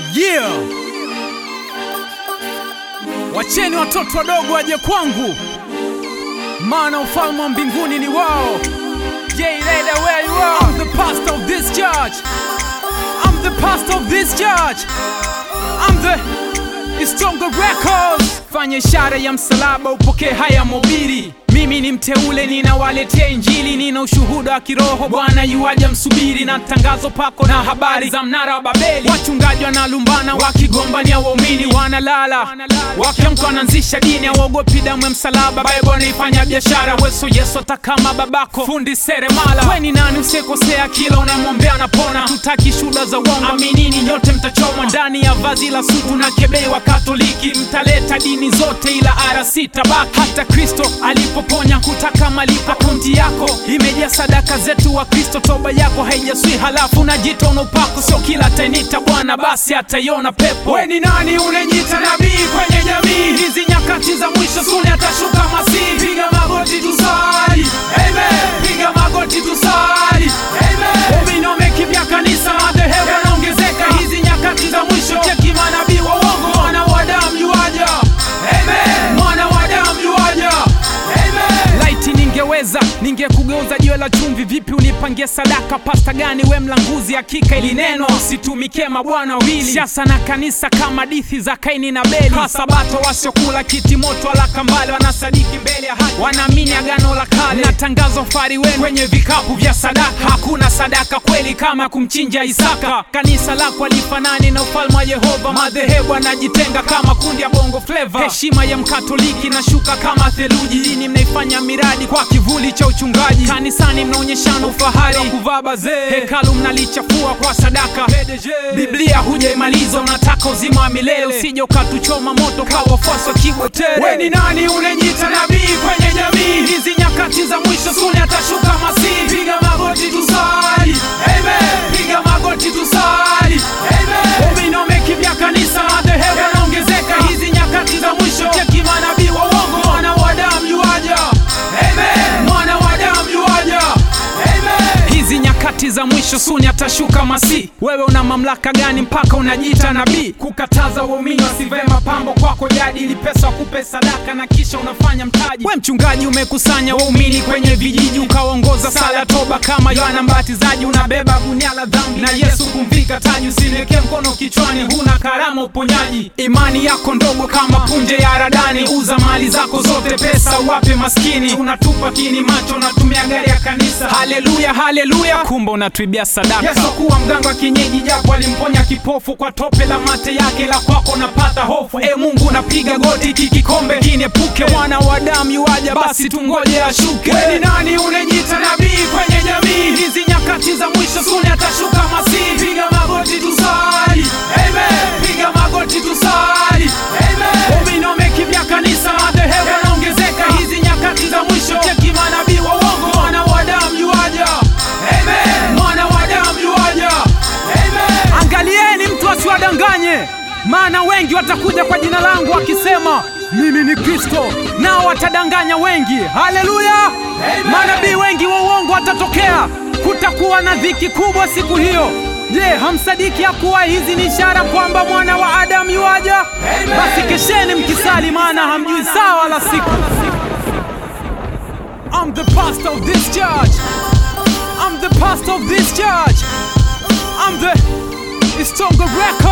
Yeah. Wacheni watoto wadogo waje kwangu, maana ufalme wa mbinguni ni wao. Yeah, later where you are. I'm the pastor of this church. I'm the pastor of this church. I'm the Istongo Records. Fanya ishara ya msalaba upokee haya mobili. Mimi ni mteule, ninawaletea Injili, nina ushuhuda wa kiroho. Bwana yuaja, msubiri na tangazo pako na habari za mnara wa Babeli. Wachungaji wanalumbana wakigombania waumini, wanalala wakiamka, wanaanzisha dini, hawaogopi damu ya msalaba. Bible naifanya biashara, weso Yesu hata kama babako fundi seremala. We ni nani usikosea, kila unamwombea anapona. Tutaki shuhuda za uongo, aminini nyote mtachomwa ndani ya vazi la sutu na kebei wa Katoliki. Mtaleta dini zote, ila RC tabaki. Hata Kristo alipoponya kutaka malipo, akaunti yako imejaa sadaka zetu wa Kristo, toba yako haijaswi, halafu unajita una upako. Sio kila atainita Bwana basi ataiona pepo. We ni nani unajiita nabii kwenye jamii hizi? Nyakati za mwisho suni atashuka Masihi. Piga magoti tusali, amen. Piga magoti tusali, amen. Waumini wamekimbia kanisa, madhehebu yanaongezeka hizi nyakati za mwisho. Cheki manabii wa uongo, mwana wa damu yuaja, amen. Mwana wa damu yuaja, amen. Laiti ningeweza ningekugeuza jiwe la chumvi. Vipi unipangie sadaka? Pasta gani we mlanguzi? Hakika ili neno usitumikie mabwana wawili, siasa na kanisa kama dithi za Kaini na Beli. Sabato wasiokula kiti moto wala kambale, wanasadiki mbele ya haki, wanaamini agano la kale na tangazo fari wenu kwenye vikapu vya sadaka. Hakuna sadaka kweli kama kumchinja Isaka. Kanisa lako alifanani na ufalme wa Yehova. Madhehebu anajitenga kama kundi ya bongo fleva. Heshima ya mkatoliki nashuka kama theluji. Dini mnaifanya miradi kwa kivuli cha uchungaji. Kanisani mnaonyeshana ufahari wa kuvaa bazee. Hekalu mnalichafua kwa sadaka. Biblia hujaimaliza, unataka uzima wa milele. Usije ukatuchoma moto kwa wafuasi wa Kigwetele. We ni nani unajiita nabii kwenye jamii hizi? Nyakati za mwisho suni atashuka Masihi. Piga magoti tusali, amen. Piga magoti tusali, amen. Waumini wamekimbia kanisa, madhehebu yanaongezeka hizi nyakati za mwisho. Cheki manabii wa uongo, mwana wa damu yuaja, amen. Mwana wa damu yuaja, amen. Hizi nyakati za mwisho suni atashuka Masihi. Wewe una mamlaka gani mpaka unajiita nabii? Kukataza waumini wasivae mapambo kwako jadi, ili pesa wakupe sadaka na kisha unafanya mtaji. We mchungaji umekusanya waumini kwenye vijiji, ukaongoza sala toba kama Yohana Mbatizaji, unabeba gunia la dhambi na Yesu kumvika taji. Usiniwekee mkono kichwani, huna karama uponyaji. Imani yako ndogo kama punje ya haradani, uza mali zako zote, pesa uwape maskini. Unatupa kini macho, unatumia gari ya kanisa. Haleluya, haleluya, kumbe unatuibia sadaka. Yesu kuwa mganga wa kienyeji, japo alimponya kipofu kwa tope la mate yake, la kwako napata hofu. E Mungu, napiga goti, hiki kikombe kiniepuke. Mwana wa damu yuaja, basi tungoje ashuke. We ni nani unajiita nabii kwenye jamii hizi? Nyakati za mwisho suni atashuka Masihi. Piga magoti tusali, amen. Piga magoti tusali, amen. Waumini wamekimbia kanisa, madhehebu yanaongezeka hizi nyakati za mwisho. Cheki manabii wa uongo, mwana wa damu yuaja, amen. Mwana wa damu yuaja, amen. Angalieni mtu asiwadanganye, maana wengi watakuja kwa jina langu wakisema mimi ni Kristo, nao watadanganya wengi. Haleluya! Manabii wengi wa uongo watatokea. Kutakuwa na dhiki kubwa siku hiyo. Je, hamsadiki ya kuwa hizi ni ishara kwamba mwana wa Adamu yuaja? Basi kesheni mkisali, maana hamjui saa wala siku. I'm the pastor of this church. I'm the pastor of this church. I'm the Istongo Record.